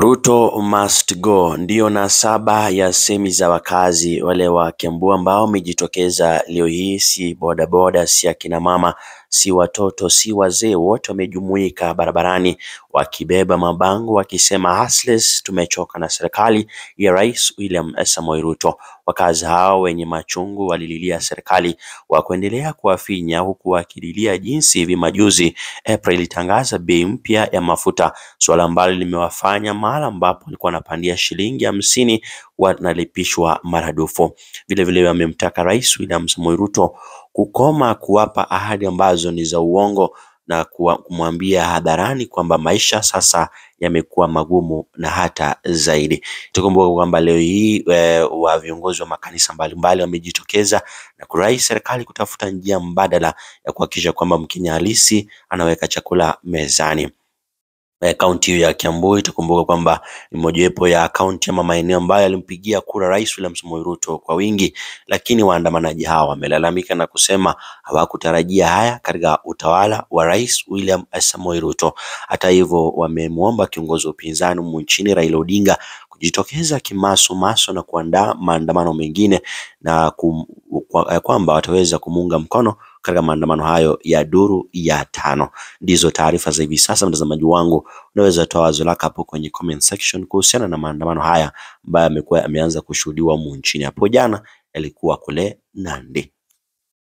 Ruto must go ndiyo nasaba ya semi za wakazi wale wa Kiambu ambao wamejitokeza leo hii, si bodaboda, si akina mama, si watoto, si wazee, wote wamejumuika barabarani wakibeba mabango wakisema hustlers tumechoka na serikali ya Rais William Samoei Ruto. Wakazi hao wenye machungu walililia serikali wa kuendelea kuwafinya huku wakililia jinsi hivi majuzi April ilitangaza bei mpya ya mafuta, suala ambalo limewafanya mahala ambapo walikuwa wanapandia shilingi hamsini wanalipishwa maradufu. Vilevile wamemtaka Rais William Samoei Ruto kukoma kuwapa ahadi ambazo ni za uongo na kumwambia hadharani kwamba maisha sasa yamekuwa magumu na hata zaidi. Tukumbuke kwamba leo hii e, wa viongozi wa makanisa mbalimbali wamejitokeza na kurai serikali kutafuta njia mbadala ya kuhakikisha kwamba Mkenya halisi anaweka chakula mezani. Kaunti hiyo ya Kiambu itakumbuka kwamba ni mojawapo ya kaunti ama maeneo ambayo yalimpigia kura Rais William Samoei Ruto kwa wingi, lakini waandamanaji hawa wamelalamika na kusema hawakutarajia haya katika utawala wa Rais William Samoei Ruto. Hata hivyo, wamemwomba kiongozi wa upinzani humu nchini Raila Odinga kujitokeza kimasomaso na kuandaa maandamano mengine na kum, kwa, kwamba wataweza kumuunga mkono katika maandamano hayo ya duru ya tano. Ndizo taarifa za hivi sasa, mtazamaji wangu, unaweza toa wazo lako hapo kwenye comment section kuhusiana na maandamano haya ambayo yamekuwa yameanza kushuhudiwa humu nchini. Hapo jana yalikuwa kule Nandi.